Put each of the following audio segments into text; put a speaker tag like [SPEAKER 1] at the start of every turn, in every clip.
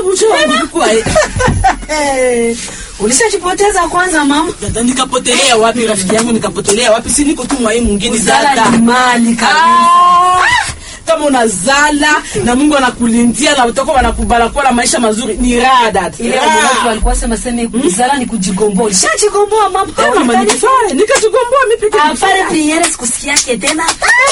[SPEAKER 1] bucho wangu kwa
[SPEAKER 2] Eh, ulishajipoteza kwanza mama.
[SPEAKER 1] dada nikapotelea wapi rafiki yangu nikapotelea wapi si niko tu mwai mwingine
[SPEAKER 2] Uzala
[SPEAKER 1] dada
[SPEAKER 2] ni mali kabisa.
[SPEAKER 1] Ah, kama unazala na Mungu anakulindia na utoko wanakubala kuwa na maisha mazuri ni raha dada
[SPEAKER 2] Ile
[SPEAKER 1] Raha.
[SPEAKER 2] watu walikuwa sema sema kuzala ni kujigomboa. Ushajigomboa mama.
[SPEAKER 1] Eh, mama nikifanya nikachugomboa mimi peke yangu.
[SPEAKER 2] Afare priere sikusikiake tena.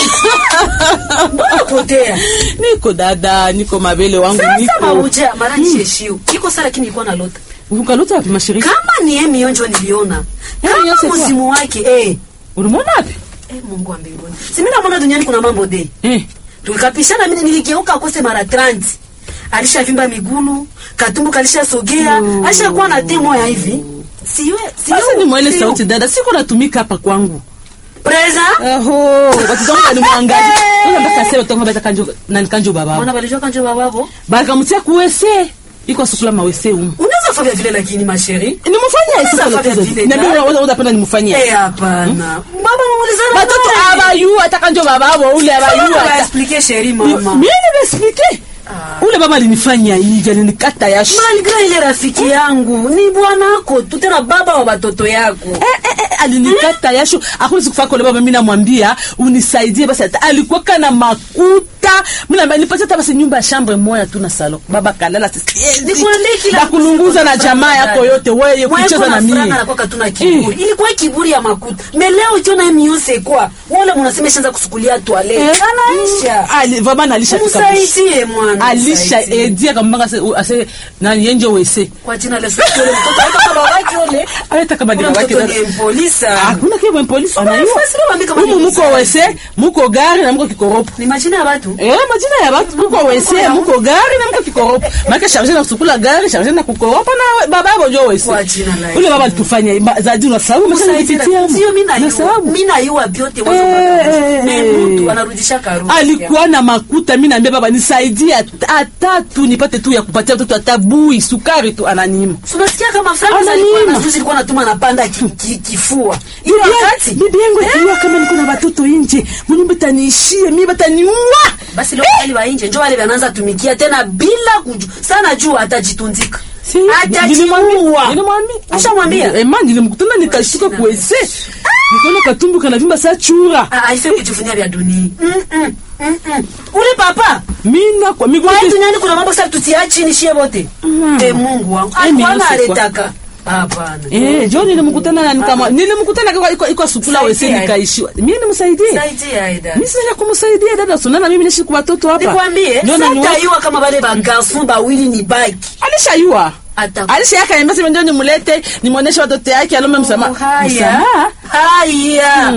[SPEAKER 2] Mbona potea?
[SPEAKER 1] niko dada niko mabele wangu
[SPEAKER 2] Sasa
[SPEAKER 1] niko
[SPEAKER 2] mauja mara nisheshio. Iko sala lakini ilikuwa na lota.
[SPEAKER 1] ukalota wapi mashirika
[SPEAKER 2] Kama ni yeye mionjo niliona.
[SPEAKER 1] Yeye
[SPEAKER 2] Kama
[SPEAKER 1] Yosef wa-
[SPEAKER 2] msimu wake eh.
[SPEAKER 1] ulimwona wapi
[SPEAKER 2] Eh, Mungu wa mbinguni. Si mimi naona duniani kuna mambo de.
[SPEAKER 1] eh
[SPEAKER 2] Tukapishana mimi niligeuka akose mara 30. Alishavimba migulu, katumbu kalishasogea,
[SPEAKER 1] Mm.
[SPEAKER 2] alishakuwa na temo ya hivi. Siwe, siwe.
[SPEAKER 1] sasa ni mwele sauti dada siko natumika hapa kwangu
[SPEAKER 2] Preza?
[SPEAKER 1] Aho, watoto wangu walimwangalia. Sasa mpaka sasa watoto wangu bata kanjo na kanjo baba.
[SPEAKER 2] Mwana balijua kanjo bababo.
[SPEAKER 1] Bakamtia kuwese. Iko sukula mawese umu.
[SPEAKER 2] Unaweza fanya vile lakini masheri.
[SPEAKER 1] Nimufanyia
[SPEAKER 2] Sasa
[SPEAKER 1] sasa
[SPEAKER 2] fanya
[SPEAKER 1] lotezo.
[SPEAKER 2] vile,
[SPEAKER 1] Niambia
[SPEAKER 2] dada.
[SPEAKER 1] wewe unapenda nimufanyia.
[SPEAKER 2] Eh, hapana. Baba muulizana.
[SPEAKER 1] Watoto abayu atakanjo bababo ule abayu.
[SPEAKER 2] Baba
[SPEAKER 1] ata-
[SPEAKER 2] explique sheri
[SPEAKER 1] Mimi
[SPEAKER 2] mama.
[SPEAKER 1] nimexplique. Ule baba alinifanyia hivi, alinikata yashu.
[SPEAKER 2] Malgré ile rafiki yangu ni bwanako tu tena baba wa watoto yako.
[SPEAKER 1] Eh, eh, eh, alinikata yashu hakuna siku fako baba mimi namwambia unisaidie basi hata alikuwa kana makuta mimi naambia nipatie hata basi nyumba ya chambre moja tu na salon baba kalala sisi
[SPEAKER 2] Nikwambie kila
[SPEAKER 1] bakulunguza na jamaa yako yote wewe kucheza na mimi
[SPEAKER 2] anakuwa katuna kiburi. Ilikuwa kiburi ya makuta. Meleo ukiona hii miose kwa. Wale mnasema ishaanza kusukulia toilet.
[SPEAKER 1] Eh,
[SPEAKER 2] Anaisha.
[SPEAKER 1] ali vraiment alishafika mwisho.
[SPEAKER 2] Msaidie mwana.
[SPEAKER 1] alisha
[SPEAKER 2] msaidie.
[SPEAKER 1] edia kambanga ase ase nani yenjo wese
[SPEAKER 2] Kwa jina la Yesu yule mtoto hata kama babake yule.
[SPEAKER 1] aleta kama
[SPEAKER 2] Kuna
[SPEAKER 1] dira wake
[SPEAKER 2] mtoto ni polisi.
[SPEAKER 1] hakuna kile polisi
[SPEAKER 2] Baba,
[SPEAKER 1] anaiwa
[SPEAKER 2] fasi baba, mimi kama
[SPEAKER 1] humu
[SPEAKER 2] ni
[SPEAKER 1] muko
[SPEAKER 2] mzazi.
[SPEAKER 1] wese muko gari na muko kikoropo
[SPEAKER 2] Ni majina ya watu.
[SPEAKER 1] Eh, majina ya watu muko wese muko gari na muko kikoropo maana charge na kusukula gari charge na kukoropa na baba yako jo wese
[SPEAKER 2] Kwa jina la
[SPEAKER 1] ule baba alitufanya ma- zadi na sababu msana nipitia
[SPEAKER 2] Sio mimi
[SPEAKER 1] na
[SPEAKER 2] na
[SPEAKER 1] sababu
[SPEAKER 2] mimi na yua vyote
[SPEAKER 1] Eh,
[SPEAKER 2] wazo
[SPEAKER 1] eh,
[SPEAKER 2] Na
[SPEAKER 1] eh.
[SPEAKER 2] mtu anarudisha karusi.
[SPEAKER 1] alikuwa na makuta mi naambia baba nisaidie hata- hata tu nipate tu ya kupatia mtoto hata bui sukari tu ananima
[SPEAKER 2] Unasikia kama Frank
[SPEAKER 1] Ananiima.
[SPEAKER 2] alikuwa na juzi alikuwa anatuma napanda ki, ki, kifua. Ile wakati
[SPEAKER 1] bibi yangu akiwa kama niko na watoto nje mnyumba taniishie mi bataniua
[SPEAKER 2] basi leo wale wa nje njoo wale wanaanza tumikia tena bila kuju sana juu atajitunzika.
[SPEAKER 1] Si,
[SPEAKER 2] Atajiua.
[SPEAKER 1] nilimwambia
[SPEAKER 2] Ushamwambia?
[SPEAKER 1] ema nilimkutana nikashika kuwese nikaona katumbu kanavimba saa chura
[SPEAKER 2] Ah, haifai kujivunia vya dunia. Mm mm. Mm mm. Ule papa
[SPEAKER 1] mina kwa miguu
[SPEAKER 2] kwa hii duniani kuna mambo sasa tutia chini shie wote.
[SPEAKER 1] Mm.
[SPEAKER 2] Eh, Mungu wangu.
[SPEAKER 1] Eh,
[SPEAKER 2] Alikuwa
[SPEAKER 1] mimi
[SPEAKER 2] analetaka. Hapana.
[SPEAKER 1] Eh, jo nilimkutana na nikama nilimkutana kwa iko iko sukula wese
[SPEAKER 2] Saidia.
[SPEAKER 1] nikaishiwa. Mimi nimsaidie.
[SPEAKER 2] Saidia Aida.
[SPEAKER 1] Mimi sina kumsaidia dada sunana mimi nishi kwa watoto hapa.
[SPEAKER 2] Nikwambie,
[SPEAKER 1] Ndio na
[SPEAKER 2] sasa yua kama wale ba garçon bawili ni baki.
[SPEAKER 1] alishayua.
[SPEAKER 2] Ata
[SPEAKER 1] Alishayaka niambia sema ndio nimlete nimuoneshe watoto yake alome msamaha.
[SPEAKER 2] haya.
[SPEAKER 1] Msamaha?
[SPEAKER 2] Haya.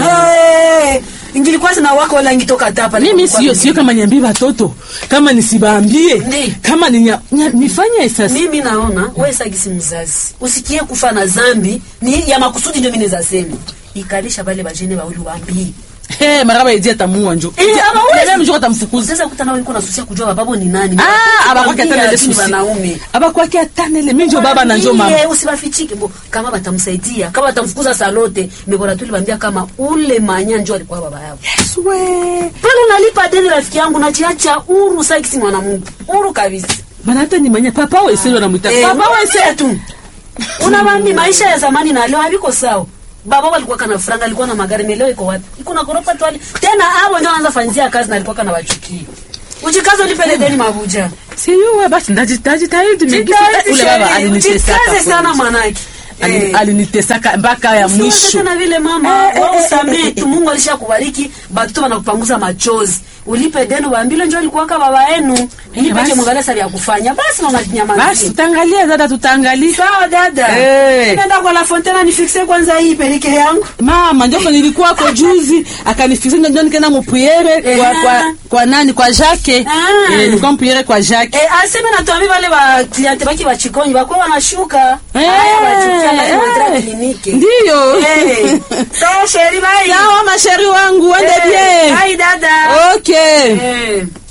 [SPEAKER 2] Hey. Ingilikuwa sina wako wala ingitoka hapa.
[SPEAKER 1] Mimi sio sio kama niambie watoto. Kama nisibaambie.
[SPEAKER 2] Ndi.
[SPEAKER 1] Kama ni nifanye sasa.
[SPEAKER 2] mimi naona wewe sagisi mzazi usikie kufa na zambi ni ya makusudi ndio mimi nizasema ikalisha bale bajene bawili waambie
[SPEAKER 1] Eh, maraba yedi atamua njo.
[SPEAKER 2] Eh, ama wewe-
[SPEAKER 1] Yeye mjoko atamfukuza.
[SPEAKER 2] sasa kuta nao ulikuwa nasusia kujua bababo ni nani
[SPEAKER 1] Ah, abakwake
[SPEAKER 2] Waambie
[SPEAKER 1] atana ile
[SPEAKER 2] lakini
[SPEAKER 1] susi.
[SPEAKER 2] wanaume
[SPEAKER 1] Abakwake atana ile mimi njo baba na njo mama.
[SPEAKER 2] Waambie, usibafichike bo kama batamsaidia kama batamfukuza salote mbona tu libambia kama ule manya njo alikuwa baba yao
[SPEAKER 1] Swe.
[SPEAKER 2] pale unalipa deni rafiki yangu nachiacha uru sagisi mwanamungu uru kabisa
[SPEAKER 1] Bana hata ni manya papa wese ndo anamuita.
[SPEAKER 2] Eh,
[SPEAKER 1] Papa
[SPEAKER 2] wese
[SPEAKER 1] wese.
[SPEAKER 2] tu unabambi maisha ya zamani na leo haviko sawa baba walikuwa kana franga alikuwa na magari na leo iko wapi iko na gorofa tu ali tena hapo ndio anaanza fanyia kazi na alikuwa kana wachukia ujikaze ulipele deni mabuja
[SPEAKER 1] Siyuwe basi ndajitaji tayari
[SPEAKER 2] Jitahidi
[SPEAKER 1] ule baba
[SPEAKER 2] sheri,
[SPEAKER 1] alinitesaka.
[SPEAKER 2] ujikaze sana
[SPEAKER 1] kweli.
[SPEAKER 2] mwanake
[SPEAKER 1] Ali-
[SPEAKER 2] Eh.
[SPEAKER 1] Alinitesaka mpaka ya
[SPEAKER 2] Usiwaze
[SPEAKER 1] mwisho.
[SPEAKER 2] tena vile mama
[SPEAKER 1] Eh, eh,
[SPEAKER 2] wewe
[SPEAKER 1] eh,
[SPEAKER 2] usamee
[SPEAKER 1] eh, eh,
[SPEAKER 2] tu Mungu alishakubariki batoto wanakupanguza machozi ulipe deni waambile njoo alikuwa kama baba yenu ili
[SPEAKER 1] basi.
[SPEAKER 2] peke mwangalia sasa ya kufanya basi na
[SPEAKER 1] Basi
[SPEAKER 2] unanyamazia
[SPEAKER 1] tutaangalia dada tutaangalia.
[SPEAKER 2] sawa dada
[SPEAKER 1] Eh.
[SPEAKER 2] nenda kwa la fontaine nifixe kwanza hii pelike yangu
[SPEAKER 1] Mama ndio nilikuwa kwa juzi akanifikisha ndio nikaenda mupriere kwa,
[SPEAKER 2] Eh.
[SPEAKER 1] kwa kwa nani kwa Jacques.
[SPEAKER 2] Ah.
[SPEAKER 1] Eh, nilikuwa mupriere kwa Jacques.
[SPEAKER 2] Eh, aseme natuambi wale ba cliente baki bachikonyi bakuwa wanashuka
[SPEAKER 1] Eh,
[SPEAKER 2] Haya, bachukia bali
[SPEAKER 1] eh.
[SPEAKER 2] wanataka kliniki
[SPEAKER 1] Ndiyo.
[SPEAKER 2] Eh. sawa sheri bye
[SPEAKER 1] Sawa masheri wangu, wende
[SPEAKER 2] Eh,
[SPEAKER 1] bien.
[SPEAKER 2] bye dada
[SPEAKER 1] Okay.
[SPEAKER 2] Eh.